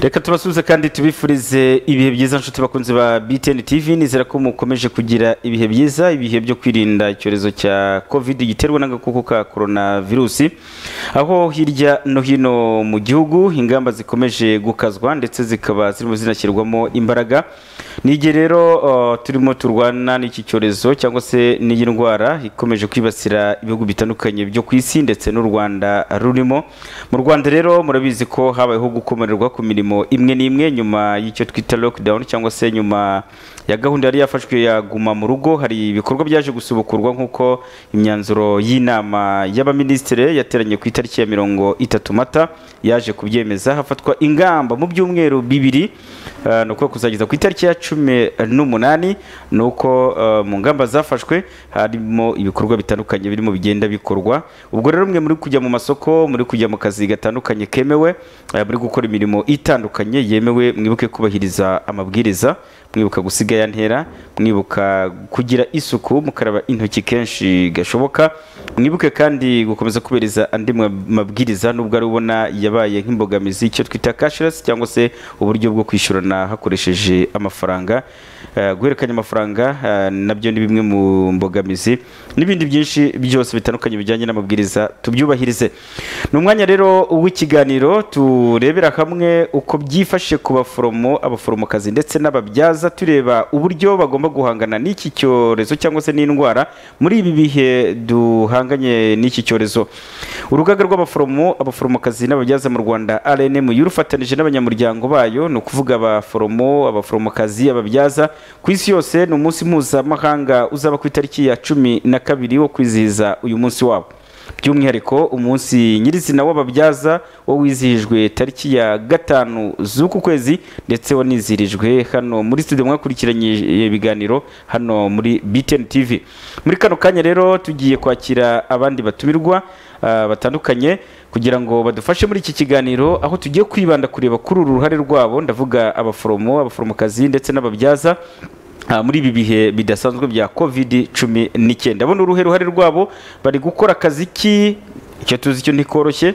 reka tubasubize kandi tubifurize ibihe byiza nshuti bakunzi ba BTN TV nizera ko mukomeje kugira ibihe byiza ibihe byo kwirinda icyorezo cya covid giterwa n'agakoko ka corona virusi aho hirya no hino mu gihugu ingamba zikomeje gukazwa ndetse zikaba zirimo zinashyirwamo imbaraga n'igihe rero uh, turimo turwana n'iki cyorezo cyangwa se n'iyi ndwara ikomeje kwibasira ibihugu bitandukanye byo ku isi ndetse n'u Rwanda rurimo mu Rwanda rero murabizi ko habayeho gukomererwa ku mirimo imwe n'imwe nyuma y'icyo twita lockdown cyangwa se nyuma ya gahunda yari yafashwe ya guma mu rugo hari ibikorwa byaje gusubukurwa nk'uko imyanzuro y'inama y'abaminisitiri yateranye ku itariki ya mirongo itatu mata yaje kubyemeza hafatwa ingamba mu byumweru bibiri uh, ni uko kuzageza ku itariki ya cumi n'umunani ni uko uh, mu ngamba zafashwe harimo ibikorwa bitandukanye birimo bigenda bikorwa ubwo rero mwe muri kujya mu masoko muri kujya mu kazi gatandukanye kemewe uh, muri gukora imirimo itandukanye yemewe mwibuke kubahiriza amabwiriza mwibuka gusiga ya ntera mwibuka kugira isuku mukaraba intoki kenshi gashoboka mwibuke kandi gukomeza kuberiza andi mabwiriza nubwo ari ubona yabaye nk'imbogamizi icyo twita cashless cyangwa se uburyo bwo kwishyurana hakoresheje amafaranga uh, guhererekanya amafaranga uh, nabyo ni bimwe mu mbogamizi n'ibindi byinshi byose bitandukanye bijyanye n'amabwiriza tubyubahirize ni umwanya rero w'ikiganiro turebera hamwe uko byifashe ku baforomo abaforomokazi ndetse n'ababyaza bakaza tureba uburyo bagomba guhangana n'iki cyorezo cyangwa se n'indwara muri ibi bihe duhanganye n'iki cyorezo urugaga rw'abaforomo abaforomokazi n'ababyaza mu rwanda rnm yurufatanije n'abanyamuryango bayo ni ukuvuga abaforomo abaforomokazi ababyaza ku isi yose ni umunsi mpuzamahanga uzaba ku itariki ya cumi na kabiri wo kwizihiza uyu munsi wabo by'umwihariko umunsi nyirizina w'ababyaza wo wizihijwe tariki ya gatanu z'uku kwezi ndetse wanizirijwe hano muri studio mwakurikiranye ibiganiro hano muri BTN TV muri kano kanya rero tugiye kwakira abandi batumirwa uh, batandukanye kugira ngo badufashe muri iki kiganiro aho tugiye kwibanda kureba kuri uru ruhare rwabo ndavuga abaforomo abaforomokazi ndetse n'ababyaza muri ibi bihe bidasanzwe bya covid cumi n'icyenda bona uruhe ruhare rwabo bari gukora akazi ki icyo tuzi cyo ntikoroshye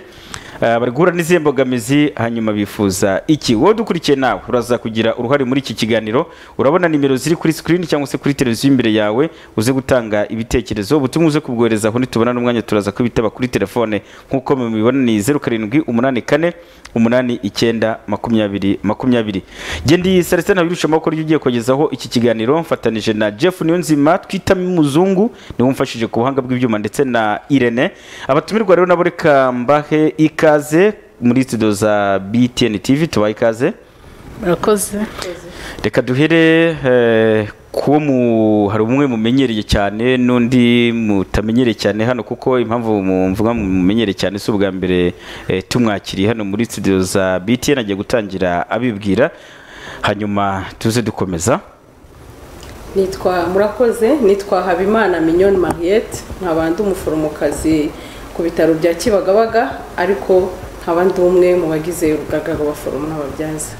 bari guhura n'izihe mbogamizi hanyuma bifuza iki wowe dukurikiye nawe uraza kugira uruhare muri iki kiganiro urabona nimero ziri kuri sikirini cyangwa se kuri televiziyo imbere yawe uze gutanga ibitekerezo ubutumwa uze kubwohereza aho nitubona n'umwanya turaza kubitaba kuri telefone nk'uko mubibona ni zeru karindwi umunani kane umunani icyenda makumyabiri makumyabiri gendi celestin ntabirusha amaboko ryo ugiye kugezaho iki kiganiro mfatanije na jeff niyonzima twita muzungu niwe umfashije ku buhanga bw'ibyuma ndetse na irene abatumirwa rero nabo reka mbahe ika ikaze muri studio za BTN TV tubaye ikaze murakoze reka duhere eh, kuwo mu hari umwe mumenyereye cyane n'undi mutamenyereye cyane hano kuko impamvu mvuga mumenyereye cyane si ubwa mbere eh, tumwakiriye hano muri studio za BTN agiye gutangira abibwira hanyuma tuze dukomeza nitwa murakoze nitwa habimana minyoni mariette nkabandi umuforomokazi ku bitaro bya kibagabaga ariko nkaba ndi umwe mu bagize urugaga rw'abaforomo n'ababyaza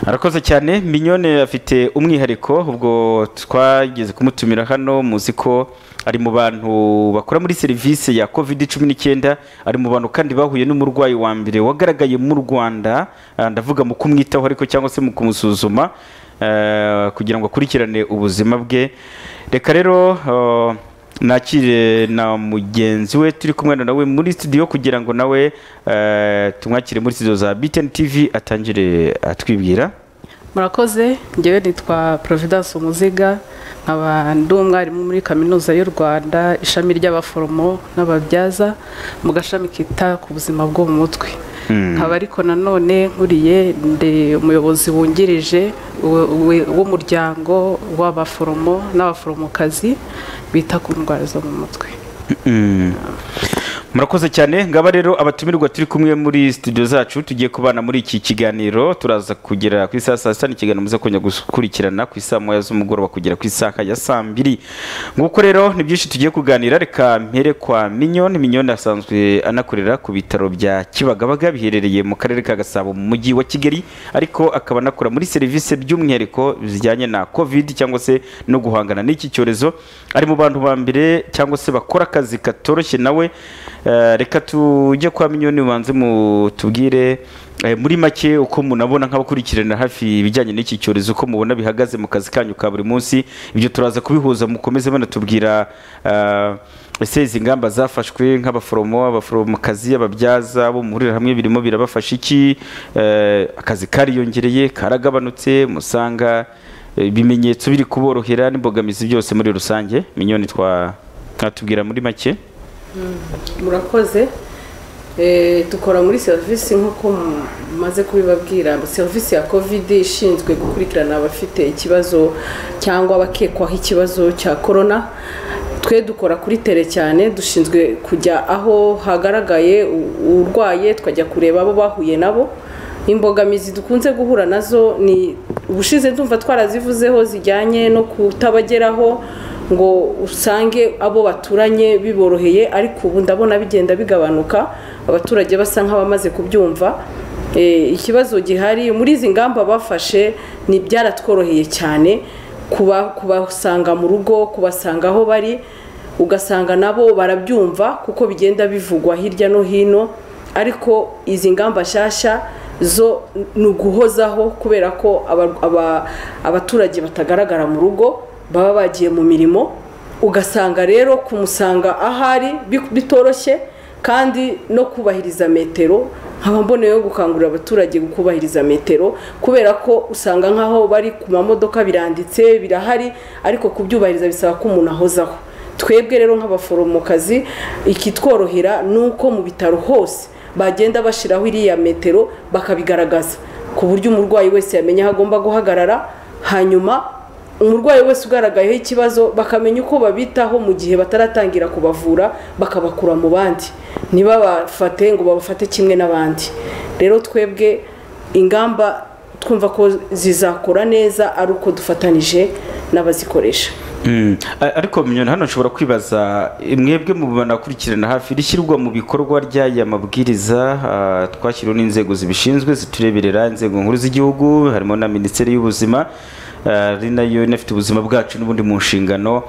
arakoze cyane minyone afite umwihariko ubwo twageze kumutumira hano muzi ko ari mu bantu bakora muri serivisi ya covid cumi n'icyenda ari mu bantu kandi bahuye n'umurwayi wa mbere wagaragaye mu rwanda ndavuga mu kumwitaho ariko cyangwa se mu kumusuzuma kugira ngo akurikirane ubuzima bwe reka rero nakire na mugenzi we turi kumwe nawe muri studio kugira ngo nawe tumwakire muri studio za BTN TV atangire atwibwira murakoze ngewe nitwa Providence Umuziga nkaba ndi umwarimu muri kaminuza y'u Rwanda ishami ry'abaforomo n'ababyaza mu gashami kita ku buzima bwo mu mutwe nkaba ariko nanone nkuriye ndi umuyobozi wungirije w'umuryango w'abaforomo n'abaforomokazi bita ku ndwara zo mu mutwe murakoze cyane ngaba rero abatumirwa turi kumwe muri studio zacu tugiye kubana muri iki kiganiro turaza kugera ku isaha saa sita n'ikiganiro muze kongera gukurikirana ku isaha moya z'umugoroba kugera ku isaha ya saa mbiri nguko rero ni byinshi tugiye kuganira reka mpere kwa minyoni minyoni asanzwe anakorera ku bitaro bya kibagabaga biherereye mu karere ka gasabo mu mujyi wa kigali ariko akaba anakora muri serivisi by'umwihariko zijyanye na covid cyangwa se no guhangana n'iki cyorezo ari mu bantu ba mbere cyangwa se bakora akazi katoroshye nawe Eh, reka tujye kwa minyoni ubanze mutubwire eh, muri make uko munabona nk'abakurikirana hafi ibijyanye n'iki cyorezo uko mubona bihagaze mu kazi kanyu ka buri munsi ibyo turaza kubihuza mukomeze banatubwira eh, ese izi ngamba zafashwe nk'abaforomo abaforomokazi ababyaza bo muhurira hamwe birimo birabafasha iki Eh, akazi kariyongereye karagabanutse musanga eh, ibimenyetso biri kuborohera n'imbogamizi byose muri rusange minyoni twa twatubwira muri make murakoze Eh, dukora muri serivisi nk'uko mu- mumaze kubibabwira serivisi ya kovide ishinzwe gukurikirana abafite ikibazo cyangwa abakekwaho ikibazo cya korona twe dukora kuri tere cyane dushinzwe kujya aho hagaragaye u- urwaye tukajya kureba abo bahuye nabo imbogamizi dukunze guhura nazo ni ubushize ndumva twarazivuzeho zijyanye no kutabageraho ngo usange abo baturanye biboroheye ariko ubu ndabona bigenda bigabanuka abaturage basa nk'abamaze kubyumva Eh, ikibazo gihari muri izi ngamba bafashe ni byaratworoheye cyane kuba- kubasanga mu rugo kubasanga aho bari ugasanga nabo barabyumva kuko bigenda bivugwa hirya no hino ariko izi ngamba nshyashya zo ni uguhozaho kubera ko aba- aba- abaturage batagaragara mu rugo baba bagiye mu mirimo ugasanga rero kumusanga ahari bi- bitoroshye kandi no kubahiriza metero nkaba mboneyeho gukangurira abaturage kubahiriza metero kubera ko usanga nk'aho bari ku mamodoka biranditse birahari ariko kubyubahiriza bisaba ko umuntu ahozaho twebwe rero nk'abaforomokazi ikitworohera ni uko mu bitaro hose bagenda bashyiraho iriya metero bakabigaragaza ku buryo umurwayi wese yamenya aho agomba guhagarara hanyuma umurwayi wese ugaragayeho ikibazo bakamenya uko babitaho mu gihe bataratangira kubavura bakabakura mu bandi ntibabafate ngo babafate kimwe n'abandi rero twebwe ingamba twumva ko zizakora neza ari uko dufatanije n'abazikoresha Mm. A- ariko minyoni hano nshobora kwibaza eh, mwebwe mu banakurikirana hafi rishyirwa mu bikorwa ry'aya mabwiriza ah, twashyiriweho n'inzego zibishinzwe zitureberera inzego nkuru z'igihugu harimo na minisiteri y'ubuzima ah, ari nayo inafite ubuzima bwacu n'ubundi mu nshingano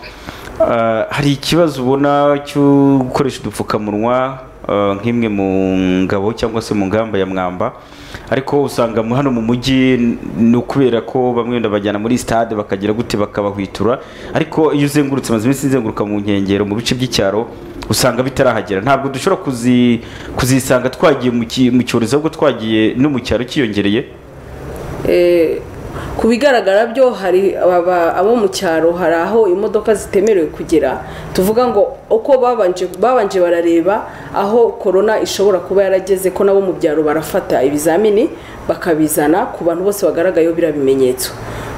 Ah, hari ikibazo ubona cyo gukoresha udupfukamunwa ah, nk'imwe mu ngabo cyangwa se mu ngamba ya mwamba ariko usanga mu- hano mu mujyi n- ni ukubera ko bamwe wenda bajyana muri stade bakagira gute bakabahwitura ariko iyo uzengurutse amaze iminsi nzenguruka mu nkengero mu bice by'icyaro usanga bitarahagera ntabwo dushobora kuzi, kuzisanga twagiye mu ki- mu cyorezo ahubwo twagiye no mu cyaro cyiyongereye Eh, ku bigaragara byo hari ababa- abo mu cyaro hari aho imodoka zitemerewe kugera tuvuga ngo uko babanje babanje barareba aho korona ishobora kuba yarageze ko nabo mu byaro barafata ibizamini bakabizana ku bantu bose bagaragayeho biriya bimenyetso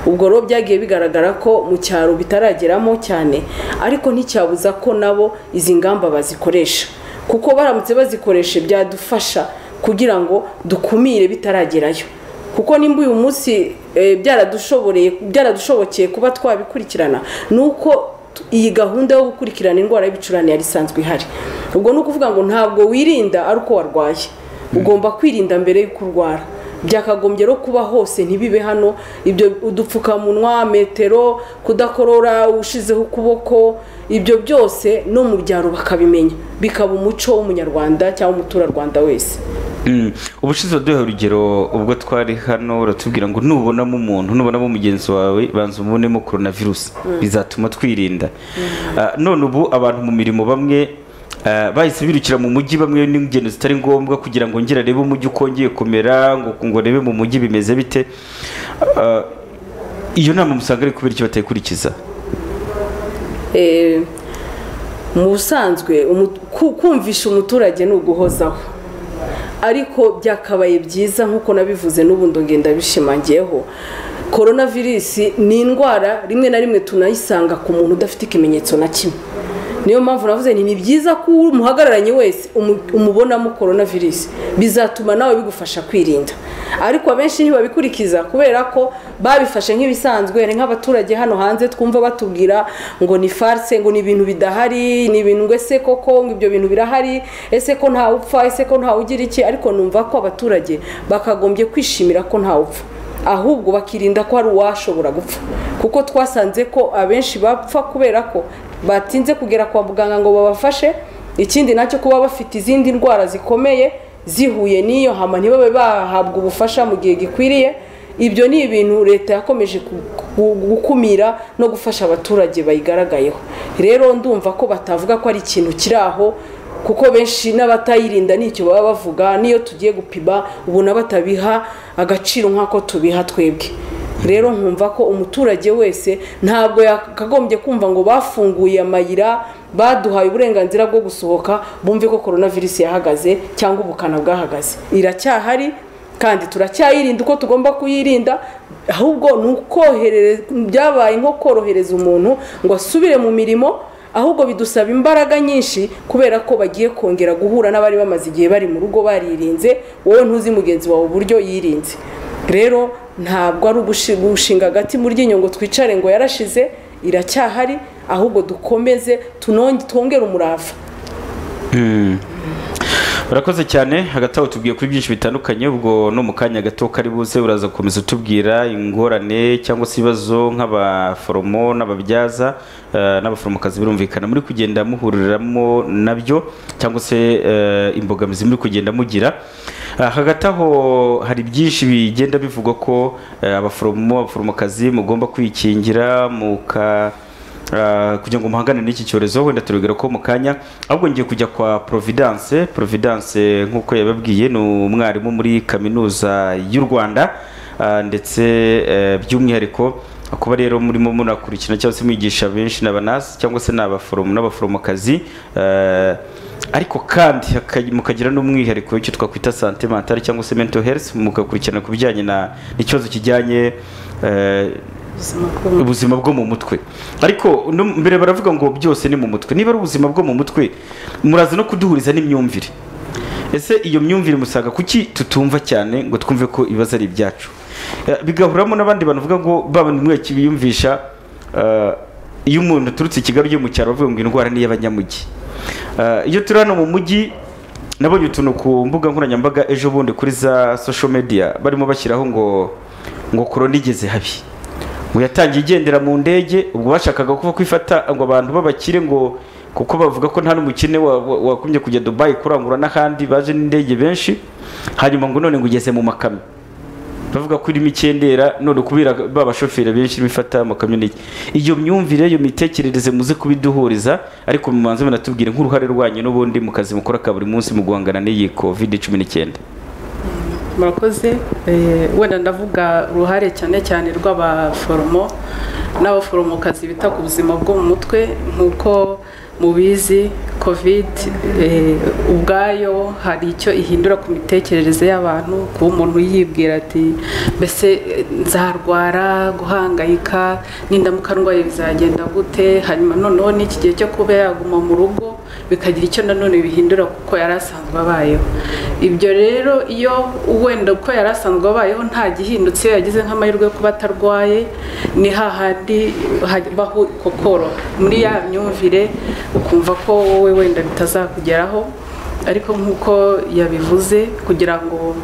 ubwo rero byagiye bigaragara ko mu cyaro bitarageramo cyane ariko nticyabuza ko nabo izi ngamba bazikoresha kuko baramutse bazikoresha byadufasha kugira ngo dukumire bitaragerayo kuko nimba uyu munsi eh, byaradushoboreye byaradushobokeye kuba twabikurikirana ni uko tu- iyi gahunda yo gukurikirana indwara y'ibicurane yari isanzwe ihari ubwo ni ukuvuga ngo ntabwo wirinda ari uko warwaye ugomba kwirinda mbere y'uko urwara byakagombye rero kuba hose ntibibe hano ibyo udupfukamunwa metero kudakorora ushizeho ukuboko ibyo byose no mu byaro bakabimenya bikaba umuco w'umunyarwanda cyangwa umuturarwanda wese Mm. ubushize waduha urugero ubwo twari hano uratubwira ngo nubonamo umuntu nubonamo mugenzi wawe banza umubonemo coronavirus bizatuma twirinda Ah, none ubu abantu mu mirimo bamwe ah, bahise birukira mu mujyi bamwe n'ingendo zitari ngombwa kugira ngo ngere arebe umujyi uko wongeye kumera ngo ngo arebe mu mujyi bimeze bite Ah, iyo nama musanga ari kubera icyo batayikurikiza Eh, mu busanzwe umu- ku- kumvisha umuturage ni uguhozaho ariko byakabaye byiza nk'uko nabivuze n'ubundi ngenda bishimangiyeho korona virusi ni indwara rimwe na rimwe tunayisanga ku muntu udafite ikimenyetso na kimwe niyo mpamvu navuze nti ni byiza ko umuhagararanye wese umu- umubonamo korona virusi bizatuma nawe bigufasha kwirinda ariko abenshi ntibabikurikiza kubera ko babifashe nk'ibisanzwe hari nk'abaturage hano hanze twumva batubwira ngo ni farse ngo ni ibintu bidahari ni ibintu ngo ese koko ngo ibyo bintu birahari ese ko ntawe upfa ese ko ntawe ugira iki ariko numva ko abaturage bakagombye kwishimira ko ntawe upfa ahubwo bakirinda ko hari uwashobora gupfa kuko twasanze ko abenshi bapfa kubera ko batinze kugera kwa muganga ngo babafashe ikindi nacyo kuba bafite izindi ndwara zikomeye zihuye n'iyo hama ntibabe bahabwa ubufasha mu gihe gikwiriye ibyo ni ibintu leta yakomeje gukumira no gufasha abaturage bayigaragayeho rero ndumva ko batavuga ko ari ikintu kiri aho kuko benshi n'abatayirinda nicyo baba bavuga n'iyo tugiye gupima ubona batabiha agaciro nk'ako tubiha twebwe rero nkumva ko umuturage wese ntabwo yakagombye kumva ngo bafunguye amayira baduhaye uburenganzira bwo gusohoka bumve ko korona virusi yahagaze cyangwa ubukana bwahagaze iracyahari kandi turacyayirinda uko tugomba kuyirinda ahubwo ni ukoherereza byabaye nko korohereza umuntu ngo asubire mu mirimo ahubwo bidusaba imbaraga nyinshi kubera ko bagiye kongera guhura n'abari bamaze igihe bari mu rugo baririnze wowe ntuzi mugenzi wawe uburyo yirinze rero ntabwo ari ugushinga agati mu ryinyo ngo twicare ngo yarashize iracyahari ahubwo dukomeze twongere umurava urakoze cyane hagati aho tubwiye kuri byinshi bitandukanye ubwo no mu kanya gato kari buze uraza gukomeza utubwira ingorane cyangwa se ibibazo nk'abaforomo n'ababyaza n'abaforomokazi birumvikana muri kugenda muhuriramo nabyo cyangwa se imbogamizi muri kugenda mugira hagati aho hari byinshi bigenda bivugwa ko abaforomo abaforomokazi mugomba kwikingira muka kugira ngo muhangane n'iki cyorezo wenda turabwira ko mu kanya ahubwo ngiye kujya kwa providence providence nk'uko yababwiye ni umwarimu muri kaminuza y'u rwanda ndetse by'umwihariko kuba rero murimo munakurikirana cyangwa se mwigisha benshi n'abanasi cyangwa se n'abaforomo n'abaforomokazi ariko kandi mukagira n'umwihariko w'icyo twakwita sante mentale cyangwa se mental health mugakurikirana ku bijyanye n'ikibazo kijyanye ubuzima bwo mu mutwe ariko mbere baravuga ngo byose ni mu mutwe niba ari ubuzima bwo mu mutwe muraza no kuduhuriza n'imyumvire ese iyo myumvire musaga kuki tutumva cyane ngo twumve ko ibibazo ari ibyacu bigahuramo n'abandi bavuga ngo babona umweki biyumvisha iyo umuntu aturutse i kigali ujya mu cyaro bavuga ngo indwara ni iy'abanyamujyi iyo turi hano mu mujyi nabonye utuntu ku mbuga nkoranyambaga ejo bundi kuri za social media barimo bashyiraho ngo ngo korona igeze habi ngo yatangiye igendera mu ndege ubwo bashakaga kuba kwifata ngo abantu babakire ngo kuko bavuga ko nta n'umukene wakumye kujya dubayi kurangura n'ahandi baje n'indege benshi hanyuma ngo none ngo ugeze mu makamyo bavuga ko irimo ikendera none kubera ba bashoferi benshi bifata amakamyo n'iki iyo myumvire iyo mitekerereze muze kubiduhuriza ariko mu manzu banatubwire nk'uruhare rwanyu n'ubundi mu kazi mukora ka buri munsi mu guhangana n'iyi covid cumi n'icyenda murakoze wenda ndavuga uruhare cyane cyane rw'abaforomo n'abaforomokazi bita ku buzima bwo mu mutwe nk'uko mubizi covid ubwayo hari icyo ihindura ku mitekerereze y'abantu kuba umuntu yibwira ati mbese nzarwara guhangayika n'indamuka ndwaye bizagenda gute hanyuma noneho n'iki gihe cyo kuba yaguma mu rugo bikagira icyo nanone bihindura kuko yari asanzwe abayeho ibyo rero iyo wenda uko yari asanzwe abayeho nta gihindutse iyo yagize nk'amahirwe yo kuba atarwaye ni hahandi habaho kokoro muri ya myumvire ukumva ko wowe wenda bitazakugeraho ariko nk'uko yabivuze kugira ngo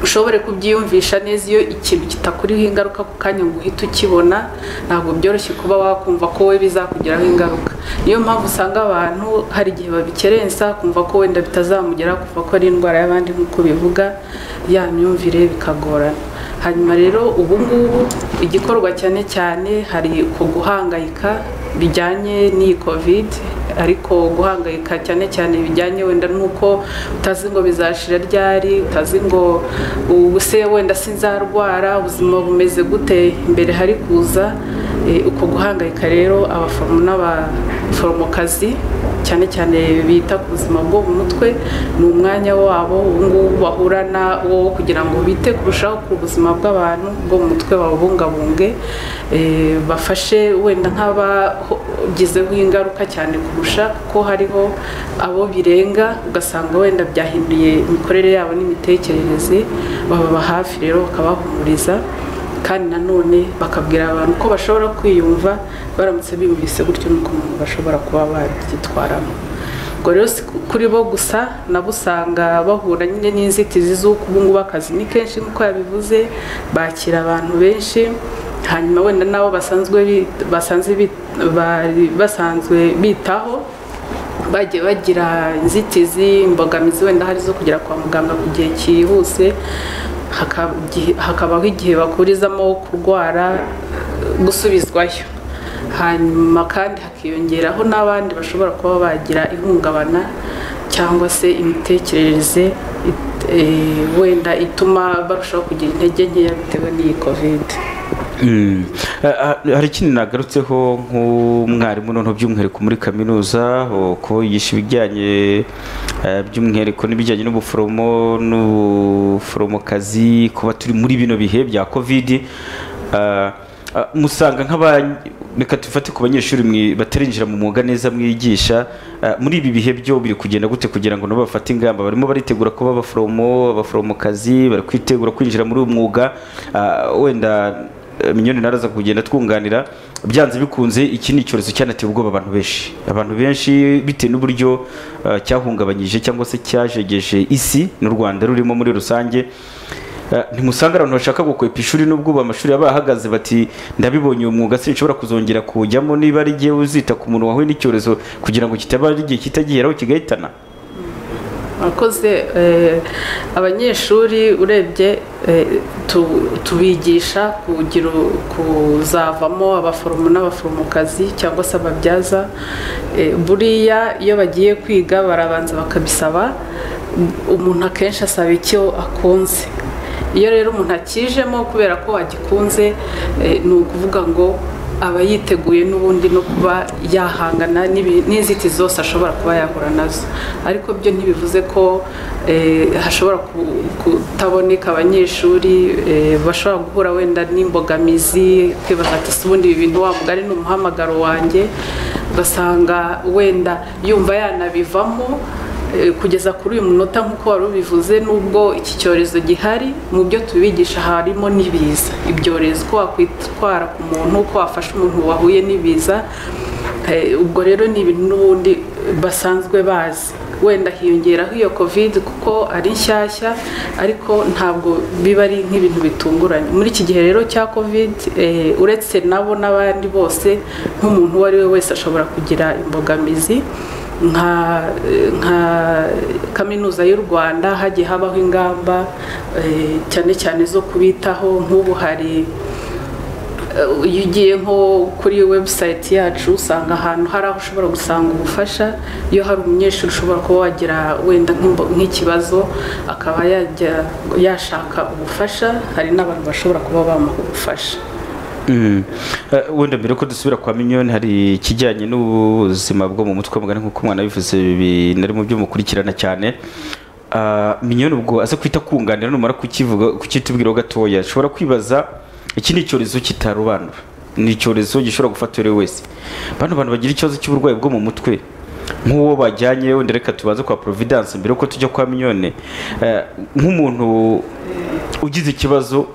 ushobore kubyiyumvisha neza iyo ikintu kitakuriho ingaruka ku kanya ngo uhite ukibona ntabwo byoroshye kuba wakumva ko we bizakugeraho ingaruka niyo mpamvu usanga abantu hari igihe babikerensa kumva ko wenda bitazamugeraho kumva ko ari indwara y'abandi nk'uko bivuga ya myumvire bikagorana hanyuma rero ubu ngubu igikorwa cyane cyane hari ku guhangayika bijyanye n'iyi kovide ariko guhangayika cyane cyane bijyanye wenda n'uko utazi ngo bizashira ryari utazi ngo ubuse wenda sinzarwara ubuzima bumeze gute imbere hari kuza uko guhangayika rero abaforomo n'abaforomokazi cyane cyane bita ku buzima bwo mu mutwe ni umwanya wabo ngubu bahurana wo kugira ngo bite kurushaho ku buzima bw'abantu bwo mu mutwe babubungabunge bafashe wenda nk'abagizeho ingaruka cyane kurusha kuko hariho abo birenga ugasanga wenda byahinduye imikorere yabo n'imitekerereze bababa hafi rero bakabahumuriza kandi nanone bakabwira abantu ko bashobora kwiyumva baramutse biyumvise gutyo nuko umuntu bashobora kuba bagitwaramo ubwo rero kuri bo gusa nabo usanga bahura nyine n'inzitizi z'uko ubu ngubu akazi ni kenshi nk'uko yabivuze bakira abantu benshi hanyuma wenda n'abo basanzwe bitaho bagiye bagira inzitizi imbogamizi wenda hari zo kugera kwa muganga ku gihe cyihuse haka- igihe- hakabaho igihe bakurizamo kurwara gusubizwayo hanyuma kandi hakiyongeraho n'abandi bashobora kuba bagira ihungabana cyangwa se imitekerereze it- eh, wenda ituma barushaho kugira intege nkeya bitewe n'iyi kovide Mm. Eh, ah, hari ikindi nagarutseho nk'umwarimu noneho by'umwihariko muri kaminuza o- ko yigisha ibijyanye eh, by'umwihariko n'ibijyanye n'ubuforomo n'ubuforomokazi kuba turi muri bino bihe bya kovidi Ah, ah, musanga nk'aba reka tufate ku banyeshuri mwi- batarinjira mu mwuga neza mwigisha ah, muri ibi bihe byo biri kugenda gute kugira ngo nabo bafate ingamba barimo baritegura kuba abaforomo abaforomokazi bari kwitegura kwinjira muri uyu mwuga ah, wenda eh, minyoni naraza kugenda twunganira byanze bikunze iki ni icyorezo cyanateye ubwoba abantu benshi abantu benshi bitewe n'uburyo ah, cyahungabanyije cyangwa se cyajegeje isi n'u rwanda rurimo muri rusange Eh, ntimusanga abantu bashaka gukwepa ishuri n'ubwo ubu amashuri yaba ahagaze bati ndabibonye uyu mwuga sinshobora kuzongera kuwujyamo niba ari igihe uzita ku muntu wahuye n'icyorezo kugira ngo kitaba ari igihe kitagiheraho kigahitana abakozi abanyeshuri urebye eh, tu- tubigisha kugira u- kuzavamo abaforomo n'abaforomokazi cyangwa se ababyaza Eh, buriya iyo bagiye kwiga barabanza bakabisaba umuntu akenshi asaba icyo akunze iyo rero umuntu akijemo kubera ko agikunze eh, ni ukuvuga ngo aba yiteguye n'ubundi no kuba yahangana n'ibi- n'inzitizi zose ashobora kuba yahura nazo ariko byo ntibivuze ko eh, hashobora ku- kutaboneka abanyeshuri eh, bashobora guhura wenda n'imbogamizi kwibaza ati "Se ubundi ibi bintu wa mugari ni umuhamagaro wanjye ugasanga wenda yumva yanabivamo Eh, kugeza kuri uyu munota nk'uko wari ubivuze nubwo iki cyorezo gihari mu byo tubigisha harimo n'ibiza ibyorezo uko wakwitwara ku muntu uko wafasha umuntu wahuye n'ibiza Eh, ubwo rero ni ibintu n'ubundi basanzwe bazi wenda hiyongeraho iyo covid kuko ari nshyashya ariko ntabwo biba ari nk'ibintu bitunguranye muri iki gihe rero cya covid eh, uretse nabo n'abandi bose nk'umuntu uwo ari we wese ashobora kugira imbogamizi nka nka kaminuza y'u rwanda hagiye habaho ingamba eh, cyane cyane zo kubitaho nk'ubu hari eh, iyo ugiye nko kuri webusayiti yacu usanga ahantu hari aho ushobora gusanga ubufasha iyo hari umunyeshuri ushobora kuba wagira wenda nk'imbo- nk'ikibazo akaba yajya yashaka ubufasha hari n'abantu bashobora kuba bamuha ubufasha Mm. Eh, wenda mbere ko dusubira kwa minyoni hari ikijyanye n'ubuzima bwo mu mutwe mugari nk'uko umwana yabivuze binari mu byo mukurikirana cyane Ah, minyoni ubwo aza kwita kunganira numara kukivuga kukitubwiraho gatoya ashobora kwibaza iki ni icyorezo kitarobanura ni icyorezo gishobora gufata uwo ari we wese bano bantu bagira ikibazo cy'uburwayi bwo mu mutwe nk'uwo bajyanye wenda reka tubaze kwa providence mbere yuko tujya kwa minyone Eh, nk'umuntu ugize ikibazo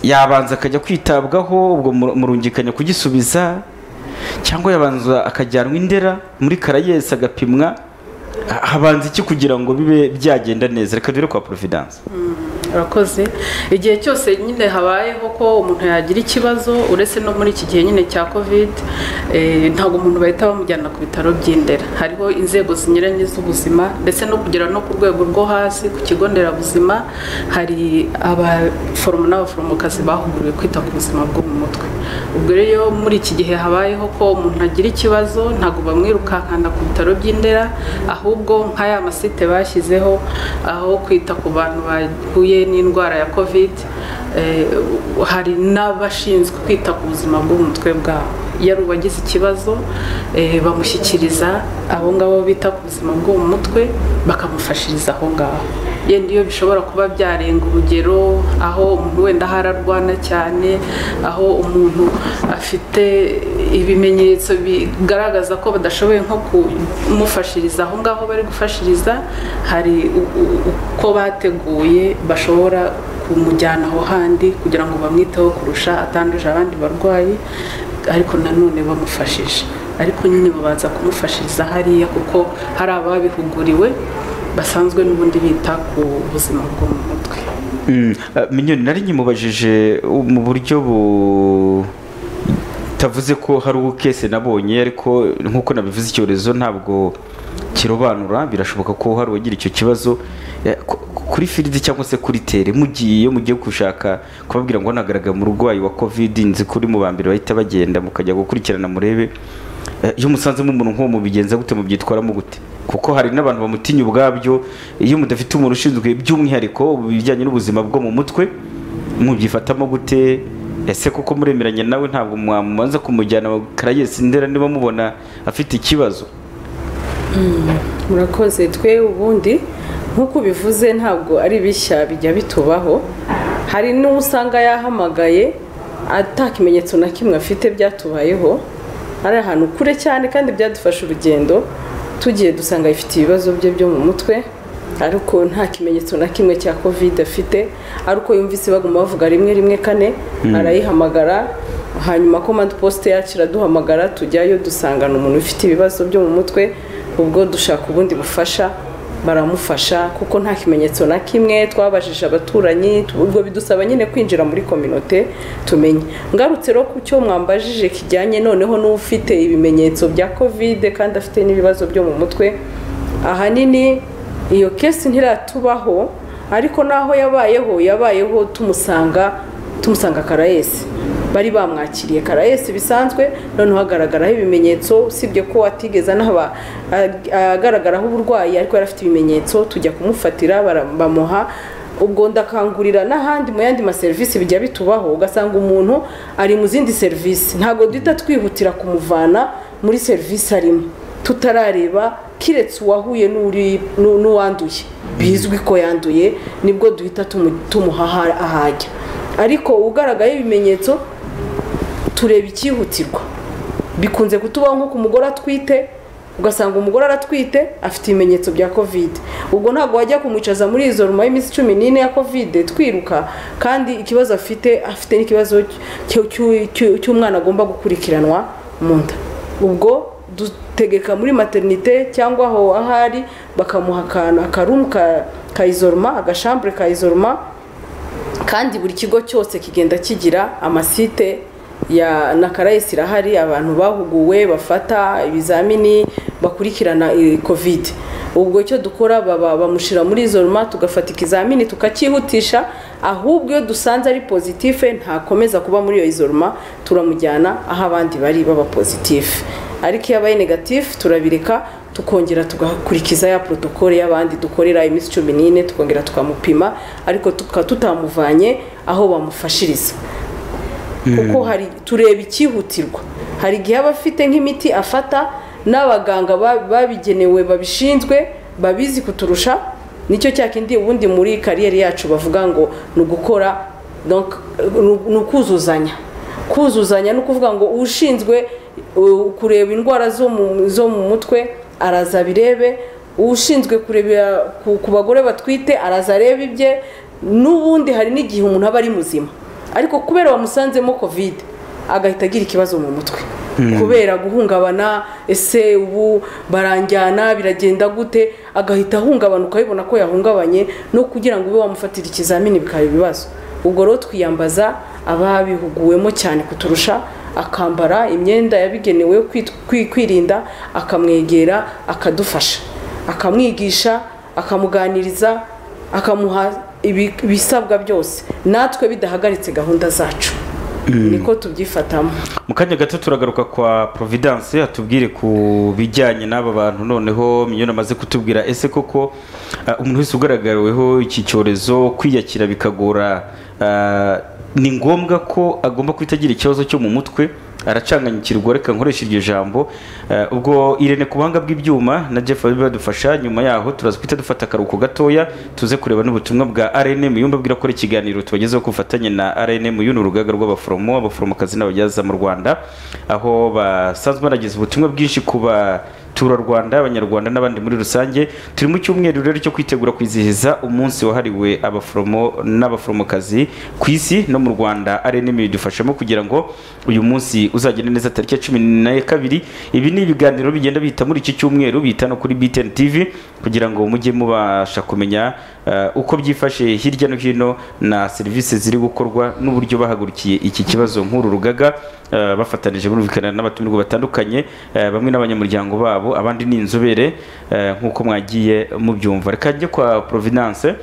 yabanza akajya kwitabwaho ubwo mu- murungikanya kugisubiza cyangwa yabanza akajyanwa indera muri karayesi agapimwa Ha- habanza iki kugira ngo bibe byagenda neza reka dure kwa providence urakoze igihe cyose nyine habayeho ko umuntu yagira ikibazo uretse no muri iki gihe nyine cya covid eh, ntabwo umuntu bahita bamujyana ku bitaro by'indera hariho inzego zinyuranye z'ubuzima ndetse no kugera no ku rwego rwo hasi ku kigo nderabuzima hari abaforomo n'abaforomokazi bahuguriwe kwita ku buzima bwo mu mutwe ubwo rero muri iki gihe habayeho ko umuntu agira ikibazo ntabwo bamwirukankana ku bitaro by'indera ahubwo nka ya masite bashyizeho aho kwita ku bantu bahuye n'indwara ya covid eh, hari n'abashinzwe kwita ku buzima bwo mu mutwe bwabo iyo ari uwagize ikibazo eh, bamushyikiriza abo ngabo bita ku buzima bwo mu mutwe bakamufashiriza aho ngaho yenda iyo bishobora kuba byarenga urugero aho umuntu wenda hararwana cyane aho umuntu afite ibimenyetso bigaragaza ko badashoboye nko kumufashiriza aho ngaho bari gufashiriza hari u- u- uko bateguye bashobora kumujyana aho handi kugira ngo bamwiteho kurusha atanduje abandi barwayi ariko nanone bamufashije ariko nyine babanza kumufashiriza hariya kuko hari ababihuguriwe basanzwe n'ubundi bita ku buzima bwo mu mutwe Mm, eh, minyoni nari nyimubajije uh, mu buryo butarambye bitavuze ko hari uwo kese nabonye ariko nk'uko nabivuze icyorezo ntabwo kirobanura birashoboka ko hari uwagira icyo kibazo Eh, ku- kuri firidi cyangwa se kuri tere mugiye iyo mugiye gushaka kubabwira ngo hanagaragara umurwayi wa covid nzi kuri mu ba mbere bahita bagenda mukajya gukurikirana murebe Eh, iyo musanzemo umuntu nk'uwo mubigenza gute mubyitwaramo gute kuko hari n'abantu bamutinya ubwabyo iyo mudafite umuntu ushinzwe by'umwihariko ibijyanye n'ubuzima bwo mu mutwe mubyifatamo gute ese kuko muremeranya nawe ntabwo mwamubanza kumujyana karayesi ndera niba mubona afite ikibazo murakoze twe ubundi nk'uko ubivuze ntabwo ari bishya bijya bitubaho hari n'uwo usanga yahamagaye ata kimenyetso na kimwe afite byatubayeho ari ahantu kure cyane kandi byadufashe urugendo tugiye dusanga afite ibibazo bye byo mu mutwe ariko nta kimenyetso na kimwe cya kovide afite ariko yumvise baguma bavuga rimwe rimwe kane arayihamagara hanyuma komandi posite yacu iraduhamagara tujyayo dusangana umuntu ufite ibibazo byo mu mutwe ubwo dushaka ubundi bufasha baramufasha kuko nta kimenyetso na kimwe twabajije abaturanyi ubwo bidusaba nyine kwinjira muri kominote tumenye ngarutse rero ku cyo mwambajije kijyanye noneho n'ufite ibimenyetso bya kovide kandi afite n'ibibazo byo mu mutwe ahanini iyo kesi ntiratubaho ariko naho yabayeho yabayeho tumusanga tumusanga karayesi bari bamwakiriye karayesi bisanzwe noneho hagaragaraho ibimenyetso usibye ko atigeze anaba ag- agaragaraho uburwayi ariko yari afite ibimenyetso tujya kumufatira bara- bamuha ubwo ndakangurira n'ahandi mu yandi maserivisi bijya bitubaho ugasanga umuntu ari mu zindi serivisi ntabwo duhita twihutira kumuvana muri serivisi arimo tutarareba kiretse uwahuye n'uri- n'u- n'uwanduye bizwi ko yanduye nibwo duhita tumu- tumuha aha- ahajya ariko ugaragayeho ibimenyetso tureba icyihutirwa bikunze kutubaho nko ku mugore atwite ugasanga umugore aratwite afite ibimenyetso bya kovide ubwo ntabwo wajya kumwicaza muri izo nyuma y'iminsi cumi n'ine ya kovide twiruka kandi ikibazo afite afite n'ikibazo cy- cy- cy- cy'umwana agomba gukurikiranwa mu nda ubwo dutegeka muri materinite cyangwa aho ahari bakamuha akantu akarumu ka- ka izoroma agashambure ka izoroma kandi buri kigo cyose kigenda kigira amasite ya na karayesi irahari abantu bahuguwe bafata ibizamini bakurikirana eh, covid ubwo icyo dukora baba bamushyira muri izo ruma tugafata ikizamini tukacyihutisha ahubwo iyo dusanze ari pozitife ntakomeza kuba muri iyo izo ruma turamujyana aho abandi bari baba pozitife ariko iyo abaye negatifu turabireka tukongera tugakurikiza ya porotokole y'abandi dukorera iminsi cumi n'ine tukongera tukamupima ariko tukaba tutamuvanye aho bamufashiriza kuko hari tureba icyihutirwa hari igihe aba afite nk'imiti afata n'abaganga ba- babigenewe babishinzwe babizi kuturusha nicyo cya kindi ubundi muri kariyeri yacu bavuga ngo ni ugukora donc, ni- ni ukuzuzanya kuzuzanya ni ukuvuga ngo ushinzwe uh, kureba indwara zo mu- zo mu mutwe araza abirebe ushinzwe kurebera ku- ku bagore batwite araza areba ibye n'ubundi hari n'igihe umuntu aba ari muzima ariko kubera bamusanzemo covid agahita agira ikibazo mu mutwe kubera guhungabana ese ubu baranjyana biragenda gute agahita ahungabana ukabibona ko yahungabanye no kugira ngo ube wamufatira ikizamini bikaba ibibazo ubwo rero twiyambaza ababihuguwemo cyane kuturusha akambara imyenda yabigenewe yo kwit- kwi- kwirinda akamwegera akadufasha akamwigisha akamuganiriza akamuha ibi- ibisabwa byose natwe bidahagaritse gahunda zacu niko tubyifatamo mu kanya gato turagaruka kwa providence atubwire ku bijyanye n'aba bantu noneho minyoni amaze kutubwira ese koko ah, umuntu wese ugaragariweho iki cyorezo kwiyakira bikagora ah, ni ngombwa ko agomba guhita agira ikibazo cyo mu mutwe aracanganyikirwa reka nkoreshe iryo jambo Ah, ubwo irene ku buhanga bw'ibyuma na jeff bari badufasha nyuma yaho turaza guhita dufata akaruhuko gatoya tuze kureba n'ubutumwa bwa rnm yumva abwira ko ari ikiganiro tubagezeho ku bufatanye na rnm uyu ni urugaga rw'abaforomo abaforomokazi n'ababyaza mu rwanda aho basanzwe barageza ubutumwa bwinshi ku baturarwanda abanyarwanda n'abandi muri rusange turi mu cyumweru rero cyo kwitegura kwizihiza umunsi wahariwe abaforomo n'abaforomokazi ku isi no mu rwanda rnm bidufashamo kugira ngo uyu munsi uzagende neza tariki ya cumi na kabiri ibi ni ibiganiro bigenda bihita muri iki cyumweru bihita no kuri btn tv kugira ngo mujye mubasha kumenya eh, uko byifashe hirya no hino na serivisi ziri gukorwa n'uburyo bahagurukiye iki kibazo nk'uru rugaga eh, bafatanije burumvikana n'abatumirwa batandukanye eh, bamwe n'abanyamuryango babo abandi ni inzobere eh, nk'uko mwagiye mubyumva reka njye kwa providence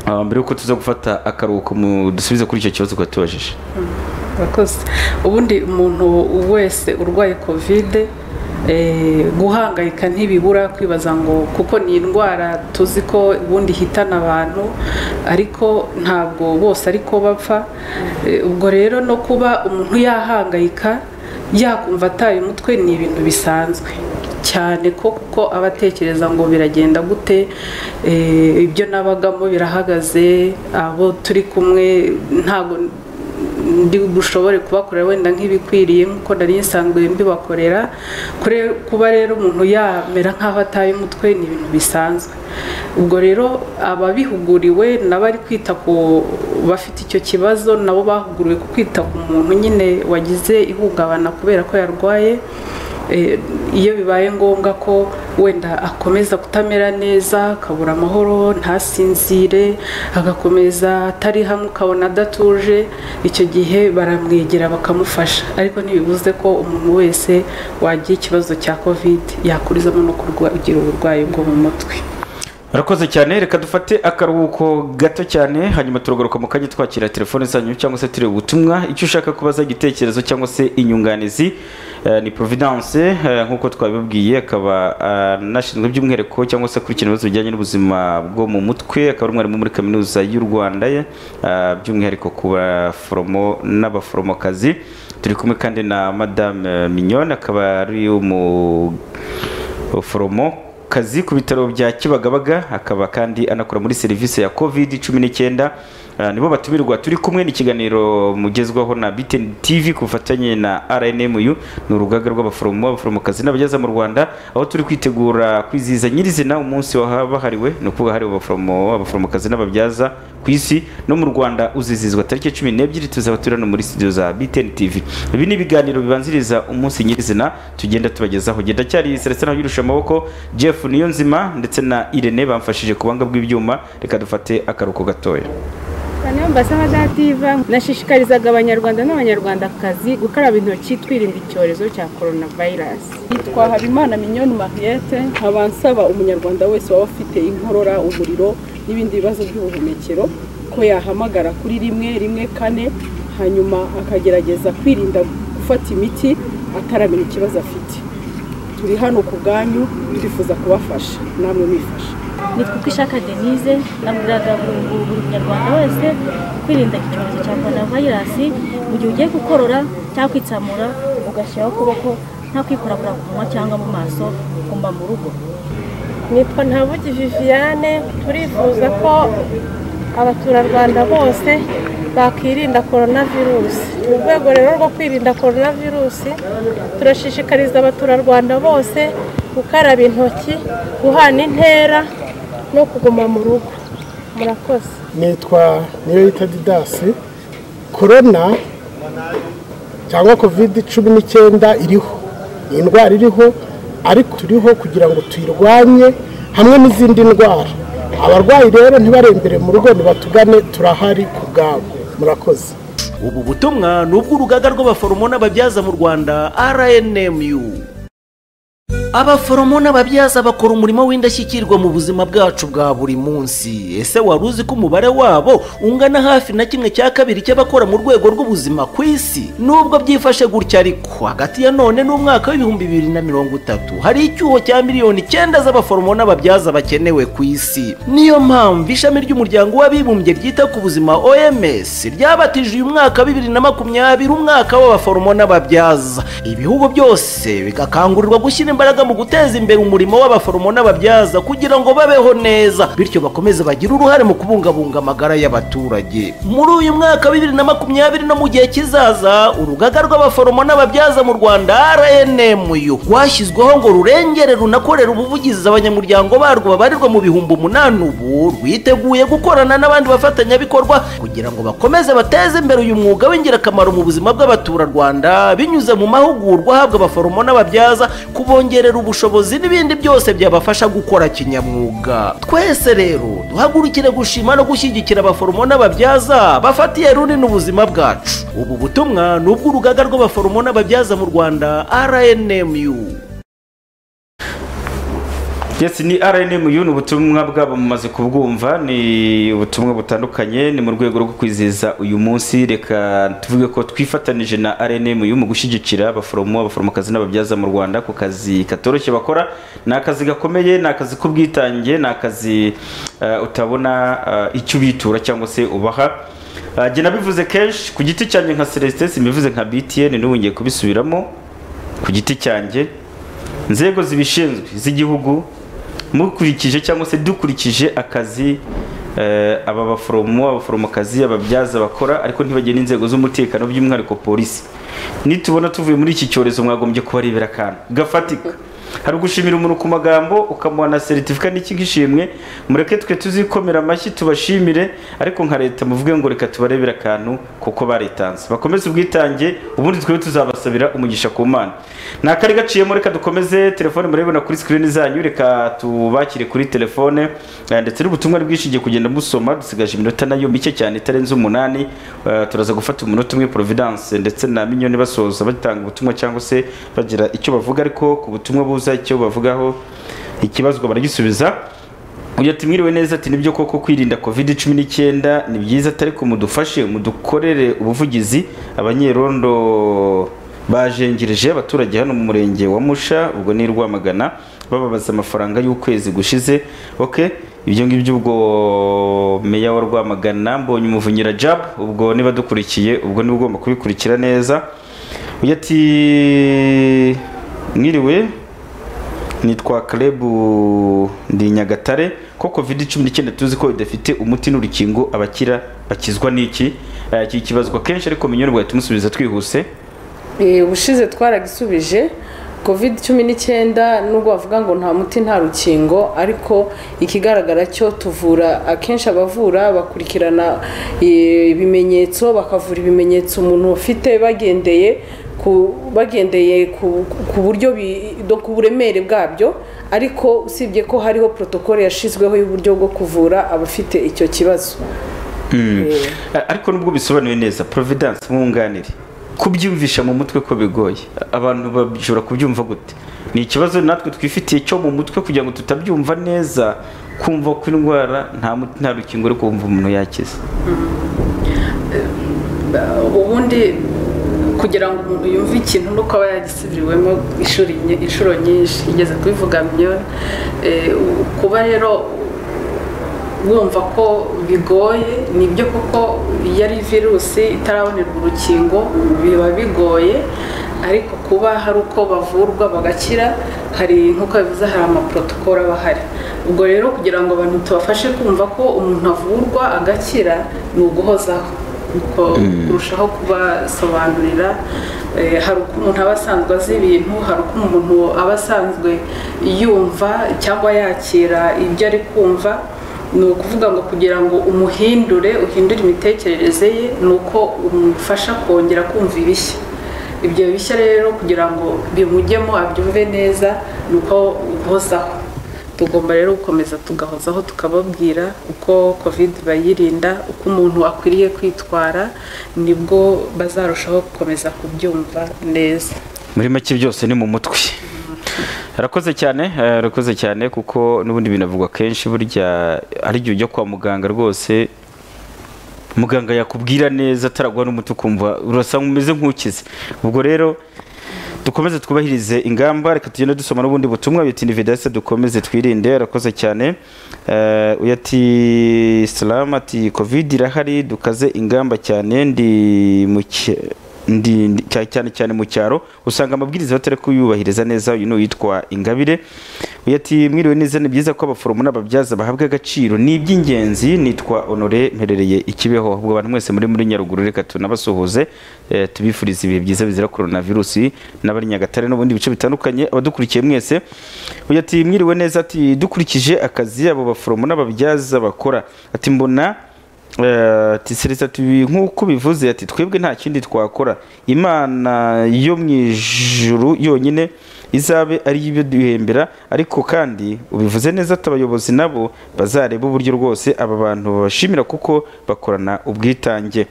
ah, mbere y'uko tuza gufata akaruhuko mu- dusubize kuri icyo kibazo twatubajije murakoze ubundi umuntu wese urwaye kovide eh, guhangayika ntibibura kwibaza ngo kuko ni indwara tuzi ko ubundi ihitana abantu ariko ntabwo bose ariko bapfa Eh, ubwo rero no kuba umuntu yahangayika yakumva ataye umutwe ni ibintu bisanzwe cyane ko kuko aba atekereza ngo biragenda gute eh, ibyo nabagamo birahagaze abo turi kumwe ntabwo ndi bushobore kubakorera wenda nk'ibikwiriye nk'uko nari nsanzwe mbibakorera Kure- kuba rero umuntu yamera nk'aho ataye umutwe ni ibintu bisanzwe ubwo rero ababihuguriwe n'abari kwita ku bafite icyo kibazo nabo bahuguriwe ku kwita ku muntu nyine wagize ihungabana kubera ko yarwaye Eh, iyo bibaye ngombwa ko wenda akomeza kutamera neza akabura amahoro ntasinzire agakomeza atari hamwe ukabona adatuje icyo gihe baramwegera bakamufasha ariko ntibibuze ko umuntu wese wagira ikibazo cya kovide yakurizamo no kugira uburwayi bwo mu mutwe Murakoze cyane reka dufate akaruhuko gato cyane hanyuma turagaruka mu kanya twakira telefone zanyu cyangwa se tureba ubutumwa icyo ushaka kubaza igitekerezo cyangwa se inyunganizi eh, ni Providence eh, nk'uko twabibabwiye akaba anashinzwe by'umwihariko cyangwa se akurikirana ibibazo bijyanye n'ubuzima bwo mu mutwe akaba ari umwarimu muri kaminuza y'u Rwanda eh, by'umwihariko ku baforomo n'abaforomokazi turi kumwe kandi na Madame Mignone akaba ari umu ubuforomo kazi ku bitaro bya Kibagabaga akaba kandi anakora muri serivisi ya covid 19 Ah, nibo batumirwa turi kumwe n'ikiganiro mugezwaho na BTN TV ku bufatanye na RNMU ni urugaga rw'abaforomo abaforomokazi n'abageza mu Rwanda aho turi kwitegura kwizihiza nyirizina umunsi wahabahariwe ni ukuvuga hari abaforomo abaforomokazi n'ababyaza ku isi no mu Rwanda uzizizwa tariki 12 tuzaba turi hano muri studio za BTN TV ibi ni ibiganiro bibanziriza umunsi nyirizina tugenda tubagezaho gendacyari Celestin Habirusha amaboko Jeff Niyonzima ndetse na Irene bamfashije ku banga bw'ibyuma reka dufate akaruko gatoya Mbasaba dativa nashishikarizaga abanyarwanda n'abanyarwandakazi gukaraba intoki twirinda icyorezo cya coronavirus. yitwa habimana minyoni mariyete nkaba nsaba umunyarwanda wese waba ufite inkorora umuriro n'ibindi bibazo by'ubuhumekero ko yahamagara kuri rimwe rimwe kane hanyuma akagerageza kwirinda gufata imiti ataramenya ikibazo afite turi hano ku bwanyu twifuza kubafasha namwe mwifasha nitwa uko ishaka denise nabwiraga buri buri munyarwanda wese kwirinda icyorezo cya korona vayirasi mu gihe ugiye gukorora cyangwa kwitsamura ugashyiraho ukuboko nta kwikorakora ku munwa cyangwa mu maso ugomba mu rugo Nitwa Ntabugi Viviane turifuza ko abaturarwanda bose bakirinda korona virusi. Mu rwego rero rwo kwirinda korona virusi turashishikariza abaturarwanda bose gukaraba intoki, guhana intera no kuguma mu rugo. Murakoze. nitwa niyoyita didasi korona cyangwa kovide cumi n'icyenda iriho ni indwara iriho ariko turiho kugira ngo tuyirwanye hamwe n'izindi ndwara abarwayi rero ntibarembere mu rugo nibatugane turahari ku bwabo murakoze ubu butumwa ni ubw'urugaga rw'abaforomo n'ababyaza mu rwanda rnmu abaforomo n'ababyaza bakora umurimo w'indashyikirwa mu buzima bwacu bwa buri munsi ese wari uzi ko umubare wabo ungana hafi na kimwe cya kabiri cy'abakora mu rwego rw'ubuzima ku isi nubwo byifashe gutya ariko hagati ya none n'umwaka w'ibihumbi bibiri na mirongo itatu hari icyuho cya miliyoni icyenda z'abaforomo n'ababyaza bakenewe ku isi niyo mpamvu ishami ry'umuryango w'abibumbye ryita ku buzima oms ryabatije uyu mwaka bibiri na makumyabiri umwaka w'abaforomo n'ababyaza ibihugu byose bigakangurirwa gushyira imbaraga mu guteza imbere umurimo w'abaforomo n'ababyaza kugira ngo babeho neza bityo bakomeze bagire uruhare mu kubungabunga amagara y'abaturage muri uyu mwaka wa bibiri na makumyabiri no mu gihe kizaza urugaga rw'abaforomo n'ababyaza mu rwanda rnmu rwashyizweho ngo rurengere runakorere ubuvugizi abanyamuryango barwo babarirwa mu bihumbi umunani ubu rwiteguye gukorana n'abandi bafatanyabikorwa kugira ngo bakomeze bateze imbere uyu mwuga w'ingirakamaro mu buzima bw'abaturarwanda binyuze mu mahugurwa ahabwa abaforomo n'ababyaza kubongerera kubakorera ubushobozi n'ibindi byose byabafasha gukora kinyamwuga twese rero duhagurukire gushima no gushyigikira abaforomo n'ababyaza bafatiye runini ubuzima bwacu ubu butumwa ni ubw'urugaga rw'abaforomo n'ababyaza mu rwanda rnmu yes ni rnmu ni ubutumwa bwabo mumaze kubwumva ni ubutumwa butandukanye ni mu rwego rwo kwizihiza uyu munsi reka tuvuge ko twifatanije na rnmu mu gushyigikira abaforomo abaforomokazi n'ababyaza mu rwanda ku kazi katoroshye bakora ni akazi gakomeye ni akazi k'ubwitange ni akazi eh, utabona eh, icyo ubitura cyangwa se ubaha Ah, jye nabivuze kenshi ku giti cyanjye nka celestin simbivuze nka btn n'ubu ngiye kubisubiramo ku giti cyanjye inzego zibishinzwe z'igihugu mukurikije cyangwa se dukurikije akazi eh, aba baforomo abaforomokazi ababyaza bakora ariko ntibagire n'inzego z'umutekano by'umwihariko polisi nitubona tuvuye muri iki cyorezo mwagombye kubarebera akantu gafatika hari ugushimira umuntu ku magambo ukamuha na seritifika n'iki nk'ishimwe mureke twe tuzikomera amashyi tubashimire ariko nka leta muvuge ngo reka tubarebere akantu kuko baritanze bakomeze ubwitange ubundi twe tuzabasabira umugisha ku mana nta kari gaciyemo reka dukomeze telefone murebona kuri sikirini zanyu reka tubakire kuri telefone eh, ndetse n'ubutumwa bwinshi ngiye kugenda musoma dusigaje iminota nayo mike cyane itarenze umunani Eh, turaza gufata umunota umwe providence ndetse na minyoni basoza batanga ubutumwa cyangwa se bagira icyo bavuga ariko ku butumwa buza icyo bavugaho ikibazwa baragisubiza uyu ati mwiriwe neza ati nibyo koko kwirinda covid cumi n'icyenda ni byiza atari ko mudufashe mudukorere ubuvugizi abanyerondo bajengereje abaturage hano mu murenge wa musha ubwo ni i rwamagana bababaza amafaranga y'ukwezi gushize ok ibyo ngibyo ubwo meya wa rwamagana mbonye umuvunyira jabu ubwo niba dukurikiye ubwo niba ugomba kubikurikira neza uyu ati mwiriwe nitwa Klebu ndi Nyagatare ko covid cumi n'icyenda tuzi ko idafite umuti n'urukingo abakira bakizwa n'iki Eh, iki kibazwa kenshi ariko minyoni bwahita umusubiza twihuse Eh, ubushize twaragisubije covid cumi n'icyenda nubwo bavuga ngo nta muti nta rukingo ariko ikigaragara cyo tuvura akenshi abavura bakurikirana eh, ibimenyetso bakavura ibimenyetso umuntu afite bagendeye ku bagendeye ku, ku buryo bi- do- ku buremere bwabyo ariko usibye ko hariho protokole yashyizweho y'uburyo bwo kuvura abafite icyo kibazo Eh, ariko nubwo bisobanuye neza providence mwunganire kubyumvisha mu mutwe ko bigoye abantu bashobora kubyumva gute ni ikibazo natwe twifitiye cyo mu mutwe kugira ngo tutabyumva neza kumva ko indwara nta muti nta rukingo ariko wumva umuntu yakize ubundi kugira ngo umuntu yumve ikintu ni uko aba yagisubiriwemo inshuro nye- inshuro nyinshi igeze kubivuga miliyoni Eh, u- kuba rero wumva ko bigoye nibyo kuko iyo ari virusi itarabonerwa urukingo biba bigoye ariko kuba hari uko bavurwa bagakira hari nk'uko bivuze hari amaprotokolo aba ahari ubwo rero kugira ngo abantu tubafashe kumva ko umuntu avurwa agakira ni uguhozaho Nuko kurushaho kubasobanurira eh, hari uko umuntu aba asanzwe azi ibintu hari uko umuntu aba asanzwe yumva cyangwa yakira ibyo ari kumva ni ukuvuga ngo kugira ngo umuhindure uhindure imitekerereze ye ni uko umufasha kongera kumva ibishya ibyo bishya rero kugira ngo bimujyemo abyumve neza ni uko uhozaho tugomba rero gukomeza tugahozaho tukababwira uko covid bayirinda uko umuntu akwiriye kwitwara nibwo bazarushaho gukomeza kubyumva neza muri make byose ni mu mutwe arakoze cyane eh, arakoze cyane kuko n'ubundi binavugwa kenshi burya ari igihe ujya kwa muganga rwose muganga yakubwira neza ataraguha n'umuti ukumva urasa umeze nk'ukize ubwo rero dukomeze twubahirize ingamba reka tugende dusoma n'ubundi butumwa biti nivedasi dukomeze twirinde arakoze cyane Eh, uyu ati isilamu ati kovide irahari dukaze ingamba cyane ndi mu cye- ndi ndi- cya- cyane cyane mu cyaro usanga amabwiriza batari kuyubahiriza neza uyu ni uwitwa ingabire uyu ati mwiriwe neza ni byiza ko abaforomo n'ababyaza bahabwa agaciro ni iby'ingenzi nitwa honore mperereye ikibeho ahubwo abantu mwese muri muri nyaruguru reka tunabasuhuze eh, tubifurize ibihe byiza bizira coronavirusi n'abari nyagatare n'ubundi bice bitandukanye abadukurikiye mwese uyu ati mwiriwe neza ati dukurikije akazi abo baforomo n'ababyaza bakora ati mbona tisereza tubi nk'uko bivuze ati twebwe nta kindi twakora imana yo mu ijuru yonyine izabe ari yo duhembera ariko kandi ubivuze neza ati abayobozi nabo bazareba uburyo rwose aba bantu babashimira kuko bakorana ubwitange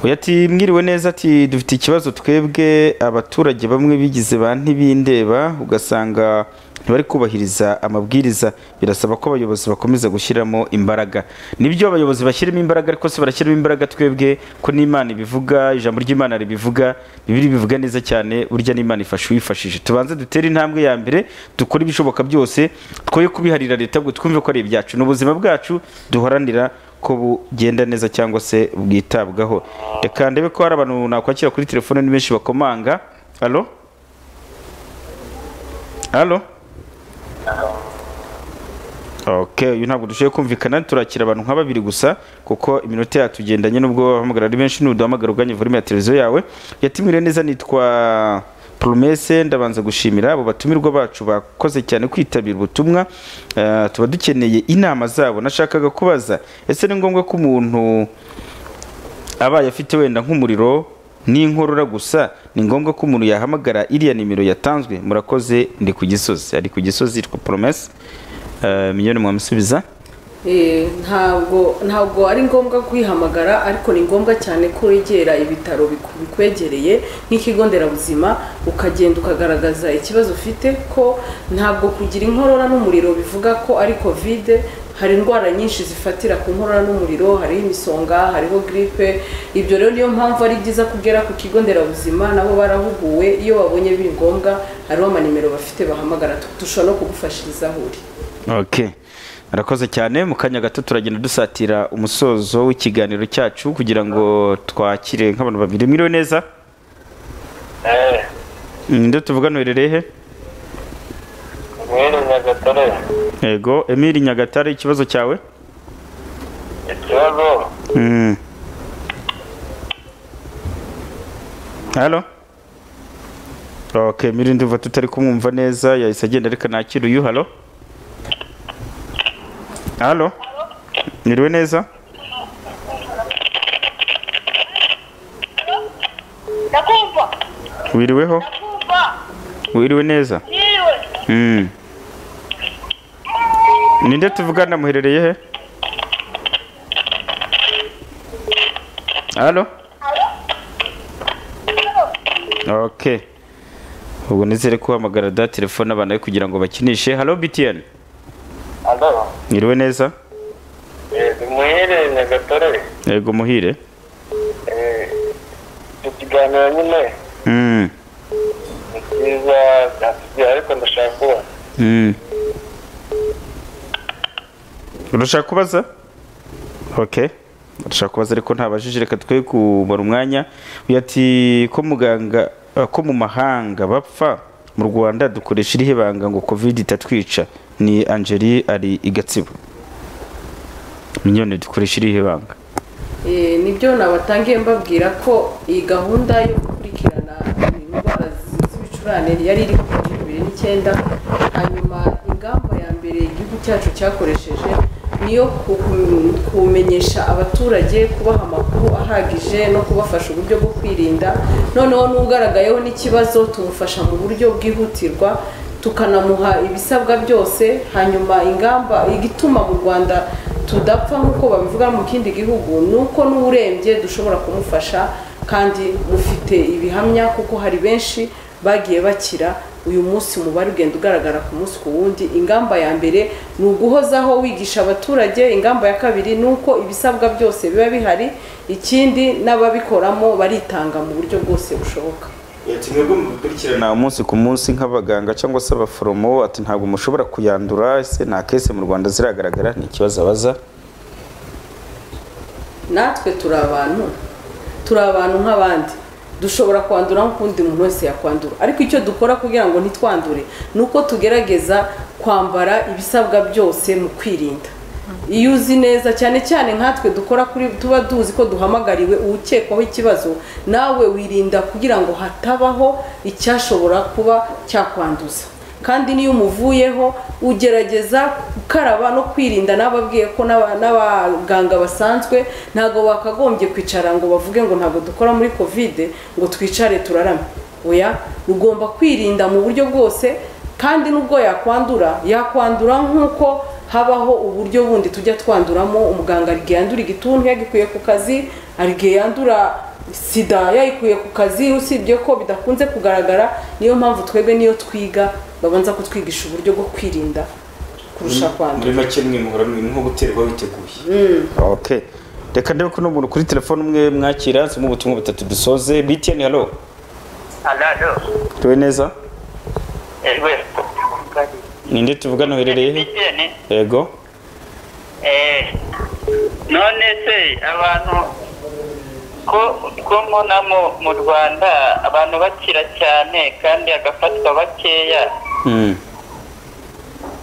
uyu ati mwiriwe neza ati dufite ikibazo twebwe abaturage bamwe bigize ba ntibindeba ugasanga ntibari kubahiriza amabwiriza birasaba ko abayobozi bakomeza gushyiramo imbaraga nibyo abayobozi bashyiramo imbaraga ariko se barashyiramo imbaraga twebwe ko n'imana ibivuga ijambo ry'imana ribivuga bibiri bivuga neza cyane burya n'imana ifasha uwifashije tubanze dutere intambwe ya mbere dukore ibishoboka byose twoye kubiharira leta ngo twumve ko ari ibyacu ni ubuzima bwacu duharanira ko bugenda neza cyangwa se bwitabwaho reka ndebe ko hari abantu nakwakira kuri telefone ni benshi bakomanga alo alo oke uyu ntabwo dushoboye kumvikana turakira abantu nka babiri gusa kuko iminota yacu igendanye n'ubwo bahamagara ari benshi n'uduhamagara uganye volume ya televiziyo yawe yatumire neza nitwa poromese ndabanza gushimira abo batumirwa bacu bakoze cyane kwitabira ubutumwa Eh, tuba dukeneye inama zabo nashakaga kubaza ese ni ngombwa ko umuntu abaye afite wenda nk'umuriro n'inkorora gusa ni ngombwa ko umuntu yahamagara iriya nimero yatanzwe murakoze ndi ku gisozi ari ku gisozi yitwa poromese miliyoni mwamusubiza Eh, ntabwo ntabwo ari ngombwa kwihamagara ariko ni ngombwa cyane ko wegera ibitaro biku- bikwegereye nk'ikigo nderabuzima ukagenda ukagaragaza ikibazo ufite ko ntabwo kugira inkorora n'umuriro bivuga ko ari kovide hari indwara nyinshi zifatira ku nkorora n'umuriro hariho imisonga hariho giripe ibyo rero niyo mpamvu ari byiza kugera ku kigo nderabuzima nabo barahuguwe iyo babonye biri ngombwa hariho amanimero bafite bahamagara Tu- dushobora no kugufashiriza aho uri ok murakoze cyane mu kanya gato turagenda dusatira umusozo w'ikiganiro cyacu kugira ngo twakire nk'abantu babiri mwiriwe neza Eh, nde tuvugana uherereye he mwene Nyagatare, yego emili nyagatare ikibazo cyawe ikibazo Mm. halo ok emili ndumva tutari kumwumva neza yahise agenda reka nakira uyu halo halo mwiriwe neza ndakumva wiriweho ndakumva wiriwe neza niwe Mm. ninde tuvugana muherereye he halo ok ubwo nizere ko uhamagara da telefone abana be kugira ngo bakinishe halo btn alo mwiriwe neza eh, mwene Nyagatare yego muhire eh, icyo kiganiro nyine Mm. ni cyiza byatubwiye ariko ndashaka kuba Mm. urashaka kubaza ok urashaka kubaza ariko ntabajije reka twe kumara umwanya uyu ati ko muganga ah, ko mu mahanga bapfa mu rwanda dukoresha irihe banga ngo covid itatwica ni angeli ari i gatsibo minyoni dukoresha irihe banga Eh, nibyo nabatangiye mbabwira ko iyi gahunda yo gukurikirana indwara z- z'ibicurane yari iri kuri bibiri n'icyenda hanyuma ingamba ya mbere igihugu cyacu cyakoresheje ni iyo ku- ku- kumenyesha abaturage kubaha amakuru ahagije no kubafasha uburyo bwo kwirinda noneho n'ugaragayeho n'ikibazo tumufasha mu buryo bwihutirwa tukanamuha ibisabwa byose hanyuma ingamba igituma mu rwanda tudapfa nk'uko babivuga mu kindi gihugu ni uko n'urembye dushobora kumufasha kandi mufite ibihamya kuko hari benshi bagiye bakira uyu munsi umubare ugenda ugaragara ku munsi ku wundi ingamba ya mbere ni uguhozaho wigisha abaturage ingamba ya kabiri ni uko ibisabwa byose biba bihari ikindi n'ababikoramo baritanga mu buryo bwose bushoboka na umunsi ku munsi nk'abaganga cyangwa se abaforomo ati ntabwo mushobora kuyandura ese nta kese mu rwanda ziragaragara ni ikibazo abaza natwe turi abantu turi abantu nk'abandi dushobora kwandura nk'ukundi muntu wese yakwandura ariko icyo dukora kugira ngo ntitwandure ni uko tugerageza kwambara ibisabwa byose mu kwirinda iyo uzi neza cyane cyane nkatwe dukora kuri tuba tuzi ko duhamagariwe uwukekwaho ikibazo nawe wirinda kugira ngo hatabaho icyashobora kuba cyakwanduza kandi n'iyo umuvuyeho ugerageza gukaraba no kwirinda n'ababwiye ko n'aba- n'abaganga basanzwe ntabwo bakagombye kwicara ngo bavuge ngo ntabwo dukora muri kovide ngo twicare turarame oya ugomba kwirinda mu buryo bwose kandi nubwo yakwandura yakwandura nk'uko habaho uburyo bundi tujya twanduramo umuganga hari igihe yandura igituntu yagikuye ku kazi hari igihe yandura sida yayikuye ku kazi usibye ko bidakunze kugaragara niyo mpamvu twebwe niyo twiga babanza kutwigisha uburyo bwo kwirinda kurusha kwandura muri make mwe muhora mwe nko guterwa witeguye okay reka ndebe ko n'umuntu kuri telefone umwe mwakira zimwe ubutumwa butatu dusoze btn halo alalo tuwe neza ejwe ninde tuvugana uherereye he bitene yego eh, none se abantu ko ko mbonamo mu rwanda abantu bakira cyane kandi agafatwa bakeya Mm.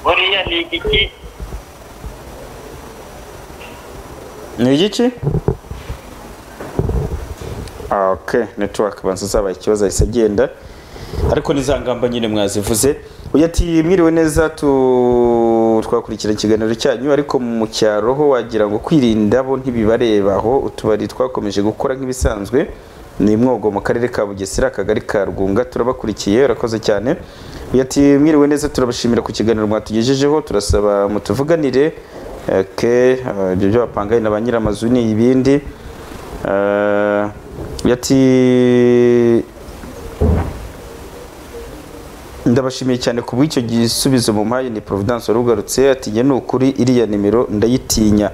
buriya ni igiki ni igiki Ah, okay network banza zabaye ikibazo ahise agenda ariko ni za ngamba nyine mwazivuze uyu ati mwiriwe neza tu twakurikira ikiganiro cyanyu ariko mu cyaro ho wagira ngo kwirinda bo ntibibareba aho utubari twakomeje gukora nk'ibisanzwe ni mwogo mu karere ka bugesera akagari ka rugunga turabakurikiye urakoze cyane uyu ati mwiriwe neza turabashimira ku kiganiro mwatugejejeho turasaba mutuvuganire okay, ah, ibyo byo bapangaye na ba nyiramazu ni ibindi Ah, uyu ati ndabashimiye cyane ku bw'icyo gisubizo mu mpaye ni providence warugarutse ati njye ni ukuri iriya nimero ndayitinya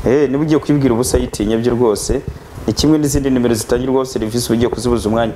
eh niba ugiye kwibwira ubusa yitinya byo rwose ni kimwe n'izindi nimero zitangirwaho serivisi uba ugiye kuzibuza umwanya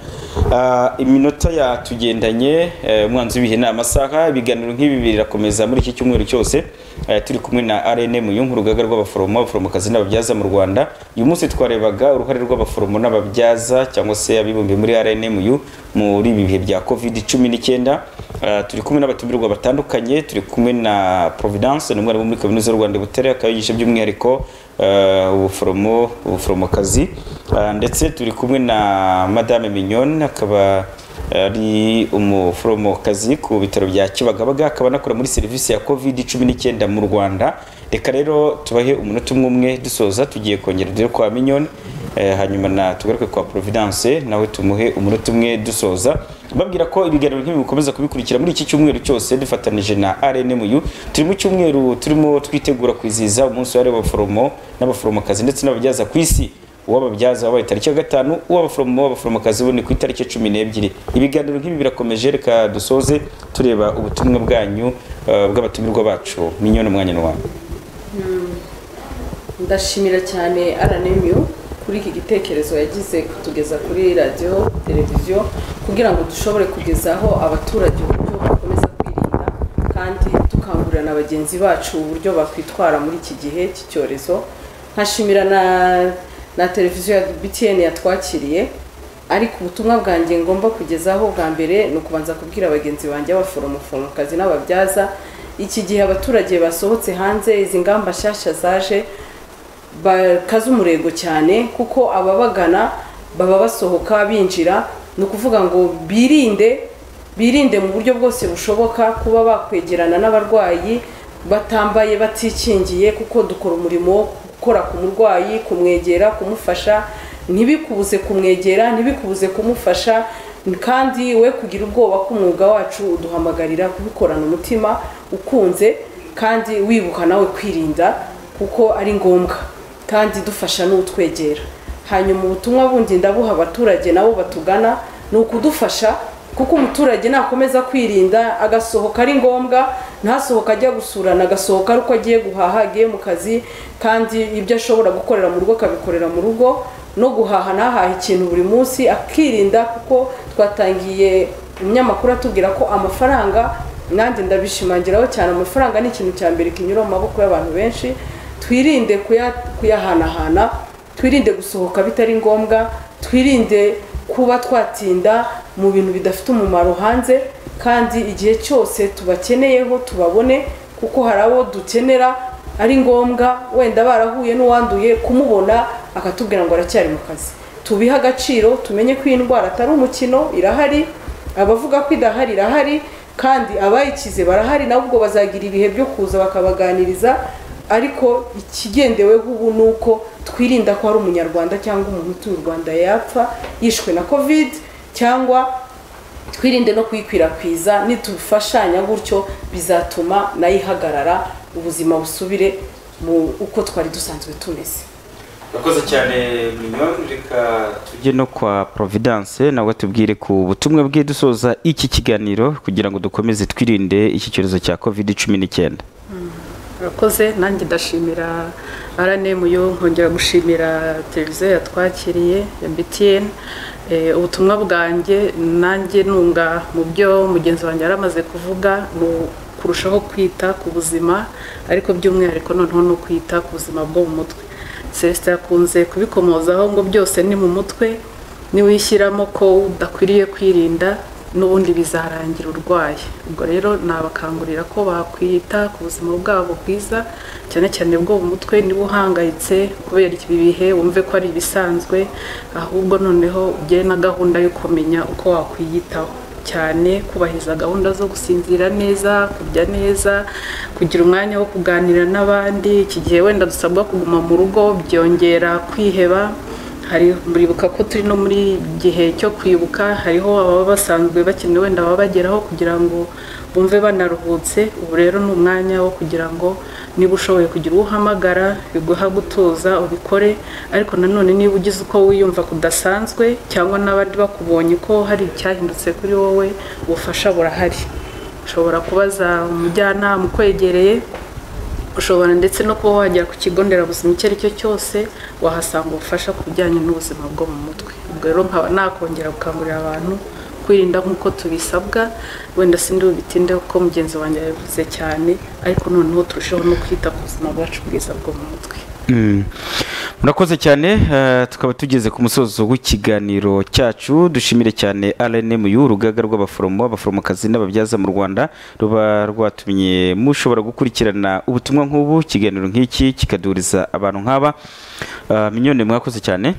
Ah, iminota yatugendanye eh, umwanzi w'ibihe ni amasaha ibiganiro nk'ibi birakomeza muri iki cyumweru cyose eh, turi kumwe na rnm yungu urugaga rw'abaforomo abaforomokazi n'ababyaza mu rwanda uyu munsi twarebaga uruhare rw'abaforomo n'ababyaza cyangwa se abibumbiye muri rnmu muri ibi bihe bya covid cumi n'icyenda Ah, turi kumwe n'abatumirwa batandukanye turi kumwe na providence ni umwarimu muri kaminuza y'u rwanda i butere akaba yigisha by'umwihariko ah, ubuforomo ubuforomokazi Ah, ndetse turi kumwe na madame mignone akaba ari umuforomokazi ku bitaro bya kibagabaga akaba anakora muri serivisi ya covid cumi n'icyenda mu rwanda reka rero tubahe umunota umwe umwe dusoza tugiye kongera dore kwa minyoni eh, hanyuma na tugaruke kwa providence nawe tumuhe umunota umwe dusoza babwira ko ibiganiro nk'ibi bikomeza kubikurikira muri iki cyumweru cyose dufatanije na rnmu turi mu cyumweru turimo twitegura kwizihiza umunsi wahariwe abaforomo n'abaforomokazi ndetse n'ababyaza ku isi uwababyaza wabaye tariki ya gatanu uw'abaforomo w'abaforomokazi bo ni ku itariki ya cumi n'ebyiri ibiganiro nk'ibi birakomeje reka dusoze tureba ubutumwa bwanyu eh, bw'abatumirwa bacu minyoni umwanya n'uwanyu ndashimira cyane rnmu kuri iki gitekerezo yagize kutugeza kuri radiyo televiziyo kugira ngo dushobore kugezaho abaturage uburyo bakomeza kwirinda kandi dukangurira na bagenzi bacu uburyo bakwitwara muri iki gihe cy'icyorezo nkashimira na na televiziyo ya btn yatwakiriye ariko ubutumwa bwanjye ngomba kugezaho bwa mbere ni ukubanza kubwira bagenzi banjye abaforomokazi n'ababyaza iki gihe abaturage basohotse hanze izi ngamba nshyashya zaje bakaze umurego cyane kuko ababagana baba basohoka binjira ni ukuvuga ngo birinde birinde mu buryo bwose bushoboka kuba bakwegerana n'abarwayi batambaye batikingiye kuko dukora umurimo wo gukora ku murwayi kumwegera kumufasha ntibikubuze kumwegera ntibikubuze kumufasha kandi we kugira ubwoba ko umwuga wacu uduhamagarira kubikorana umutima ukunze kandi wibuka nawe kwirinda kuko ari ngombwa kandi dufasha n'utwegera hanyuma ubutumwa bundi ndabuha abaturage nabo batugana ni ukudufasha kuko umuturage nakomeza kwirinda agasohoka ari ngombwa ntasohoka ajya gusurana agasohoka ari uko agiye guhaha agiye mu kazi kandi ibyo ashobora gukorera mu rugo akabikorera mu rugo no guhaha ntahahe ikintu buri munsi akirinda kuko twatangiye umunyamakuru atubwira ko amafaranga nanjye ndabishimangiraho cyane amafaranga ni ikintu cya mbere kinyura mu maboko y'abantu benshi twirinde kuya- kuyahanahana twirinde gusohoka bitari ngombwa twirinde kuba twatinda mu bintu bidafite umumaro hanze kandi igihe cyose tubakeneyeho tubabone kuko hari abo dukenera ari ngombwa wenda barahuye n'uwanduye kumubona akatubwira ngo aracyari mu kazi tubihe agaciro tumenye ko iyi ndwara atari umukino irahari abavuga ko idahari irahari kandi abayikize barahari nabo ubwo bazagira ibihe byo kuza bakabaganiriza ariko ikigendeweho ubu ni uko twirinda ko hari umunyarwanda cyangwa umuntu utuye u rwanda yapfa yishwe na kovide cyangwa twirinde no kuyikwirakwiza nitufashanya gutyo bizatuma nayo ihagarara ubuzima busubire mu uko twari dusanzwe tumeze urakoze cyane minyoni reka tujye no kwa providence nawe tubwire ku butumwa bwe dusoza iki kiganiro kugira ngo dukomeze twirinde iki cyorezo cya covid cumi n'icyenda urakoze nanjye ndashimira rnm yo nkongera gushimira televiziyo yatwakiriye ya btn ubutumwa bwanjye nanjye nunga mu byo mugenzi wanjye yari amaze kuvuga ni kurushaho kwita ku buzima ariko by'umwihariko noneho ni ukwita ku buzima bwo mu mutwe celestin yakunze kubikomozaho ngo byose ni mu mutwe niwishyiramo ko udakwiriye kwirinda n'ubundi bizarangira urwaye ubwo rero nabakangurira ko bakwita ku buzima bwabo bwiza cyane cyane bwo mu mutwe niba uhangayitse kubera ibi bihe wumve ko ari ibisanzwe ahubwo noneho ugire na gahunda yo kumenya uko wakwiyitaho cyane kubahiriza gahunda zo gusinzira neza kurya neza kugira umwanya wo kuganira n'abandi iki gihe wenda dusabwa kuguma mu rugo byongera kwiheba hari muribuka ko turi no muri gihe cyo kwibuka hariho ababa basanzwe bakeneye wenda baba bageraho kugira ngo bumve banaruhutse ubu rero ni umwanya wo kugira ngo niba ushoboye kugira uwo uhamagara biguha gutuza ubikore ariko nanone niba ugize uko wiyumva kudasanzwe cyangwa n'abandi bakubonye ko hari icyahindutse kuri wowe ubufasha burahari ushobora kubaza umujyanama ukwegereye ushobora ndetse no kuba wagera ku kigo nderabuzima icyo ari cyo cyose wahasanga ubufasha ku bijyanye n'ubuzima bwo mu mutwe ubwo rero nkaba nakongera gukangurira abantu kwirinda nk'uko tubisabwa wenda sindi bubitinde kuko mugenzi wanjye yabivuze cyane ariko noneho turusheho no kwita ku buzima bwacu bwiza bwo mu mutwe murakoze cyane tukaba tugeze ku musozo w'ikiganiro cyacu dushimire cyane rnm urugaga rw'abaforomo abaforomokazi n'ababyaza mu rwanda ruba rwatumye mushobora gukurikirana ubutumwa nk'ubu ikiganiro nk'iki kikaduhuriza abantu nk'aba minyoni mwakoze cyane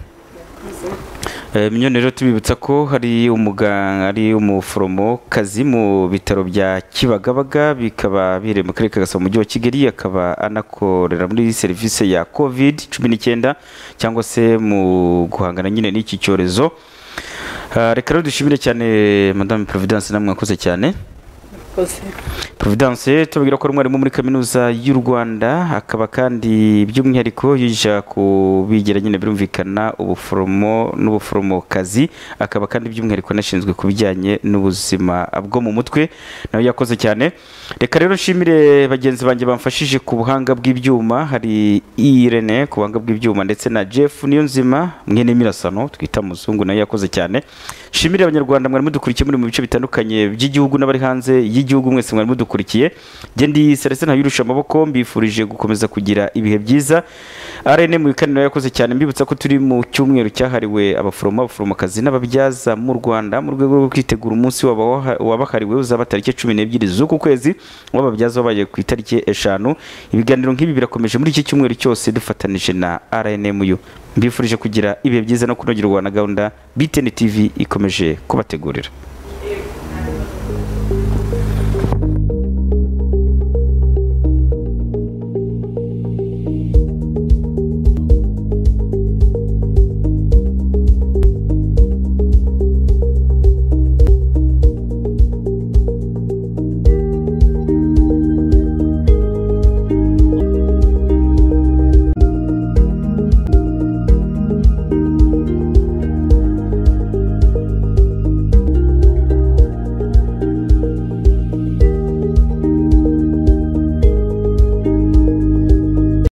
minyoni rero tubibutsa ko hari umuganga ari umuforomokazi mu bitaro bya kibagabaga bikaba biherereye mu karere ka gasabo mu mujyi wa kigali akaba anakorera muri serivisi ya covid cumi n'icyenda cyangwa se mu guhangana nyine n'iki cyorezo reka rero dushimire cyane madame providence namwe mwakoze cyane providence tubabwira ko ari umwarimu muri kaminuza y'u rwanda akaba kandi by'umwihariko yija kubigira nyine birumvikana ubuforomo n'ubuforomokazi akaba kandi by'umwihariko anashinzwe ku bijyanye n'ubuzima bwo mu mutwe nawe yakoze cyane reka rero nshimire bagenzi banjye bamfashije ku buhanga bw'ibyuma hari irene ku buhanga bw'ibyuma ndetse na jeff niyonzima mwene mirasano twita muzungu nawe yakoze cyane nshimire abanyarwanda mwari mudukurikiye muri mu bice bitandukanye by'igihugu n'abari hanze y'igihugu y'igihugu mwese mwari mudukurikiye njye ndi Celestin ntayirusha amaboko mbifurije gukomeza kugira ibihe byiza arene mu bikaniro yakoze cyane mbibutsa ko turi mu cyumweru cyahariwe abaforomo abaforomokazi n'ababyaza mu rwanda mu rwego rwo kwitegura umunsi wabahariwe uzaba tariki cumi n'ebyiri z'uku kwezi w'ababyaza wabaye ku itariki eshanu ibiganiro nk'ibi birakomeje muri iki cyumweru cyose dufatanije na rnmu mbifurije kugira ibihe byiza no kunogerwa na gahunda btn tv ikomeje kubategurira